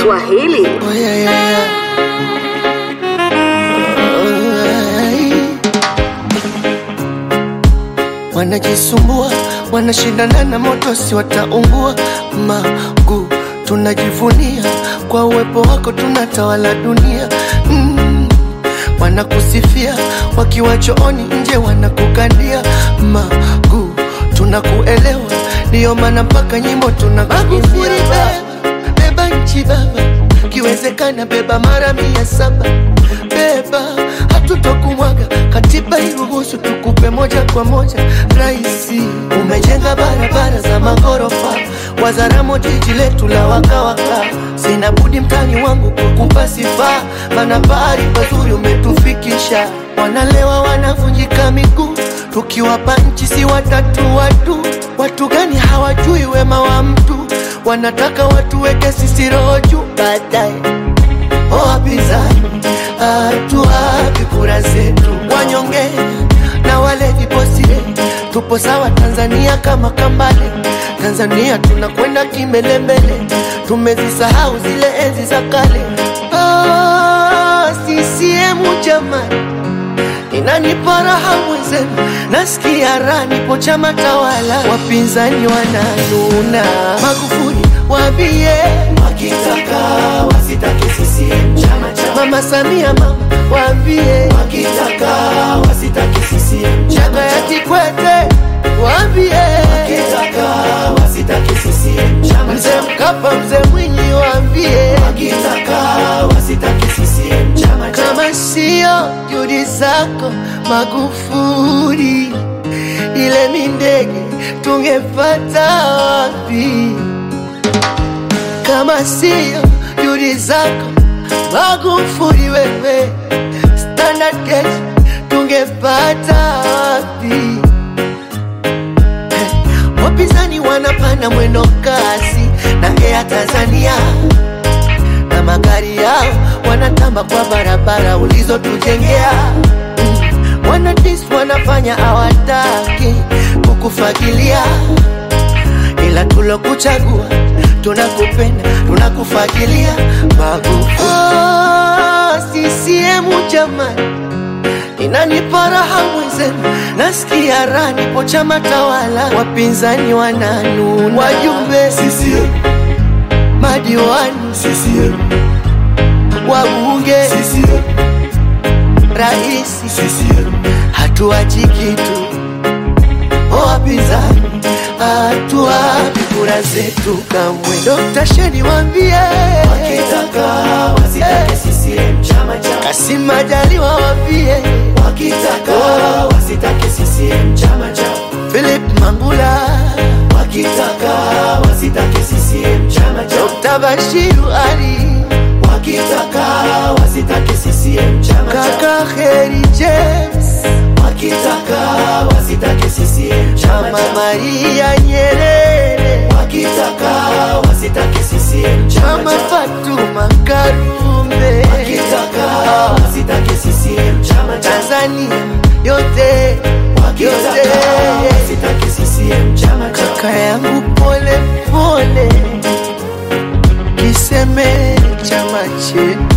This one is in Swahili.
Swahili. Oh, yeah, yeah, yeah. Wanajisumbua, wanashindana na moto, si wataungua. Magu tunajivunia kwa uwepo wako, tunatawala dunia mm. Wanakusifia wakiwa chooni, nje wanakukandia. Magu tunakuelewa, ndiyo maana mpaka nyimbo tunakuimbia. Beba nchi baba, kiwezekana beba mara mia saba beba, hatutokumwaga katiba iruhusu tukupe moja kwa moja. Raisi, umejenga barabara za maghorofa, Wazaramo jiji letu la wakawaka. Sina budi mtani wangu kukupa sifa, mana pahali pazuri umetufikisha. Wanalewa wanavunjika miguu, tukiwapa nchi si watatu watu. Watu gani hawajui wema wa mtu, wanataka watuweke sisi roho juu baadaye Oh, wapinzani hatuwapi kura zetu, wanyonge na wale viposire, tupo sawa Tanzania kama Kambale. Tanzania tunakwenda kimbelembele, tumezisahau zile enzi za kale. Oh, CCM jamani, inanipa raha mwenzenu, nasikia raha, nipo chama tawala, wapinzani wananuna. Magufuli waambie wakitaka wasitake CCM chama cha Mama Samia, mama waambie wakitaka wasitake CCM Chaka chama ya cha Kikwete waambie wakitaka wasitake CCM chama Mzee cha Mkapa, mzee Mwinyi waambie wakitaka wasitake CCM chama cha kama sio juhudi zako Magufuli, ile mindege tungepata wapi? Kama sio juhudi zako Magufuli, wewe Standard Gauge tungepata wapi? Eh, Wapinzani wanapanda mwendo kasi na Air Tanzania na magari yao wanatamba kwa barabara ulizotujengea. Mm, Wanadis wanafanya hawataki kukufagilia, ila tulokuchagua tunakupenda, tunakufagilia. Magufuli oh, CCM jamani, inanipa raha mwenzenu, nasikia raha, nipo chama tawala, wapinzani wananuna, wajumbe CCM madiwani CCM wabunge CCM raisi CCM hatuachi kitu O wapinzani hatuwapi kura zetu kamwe Dr. Sheni wambie wakitaka wasitake CCM chama cha Kasim Majaliwa wambie wakitaka wasitake CCM chama cha Philip Mangula wakitaka wasitake CCM chama cha Dr. Bashiru Ali wakitaka wasitake CCM chama cha Kaka Heri James wakitaka wasitake CCM chama Mama cha Maria Nyerere wakitaka wasitake CCM chama Mama cha Fatuma Karume wakitaka wasitake CCM chama cha Tanzania yote wakitaka yote wasitake CCM chama cha kaka yangu pole pole, kiseme chama chetu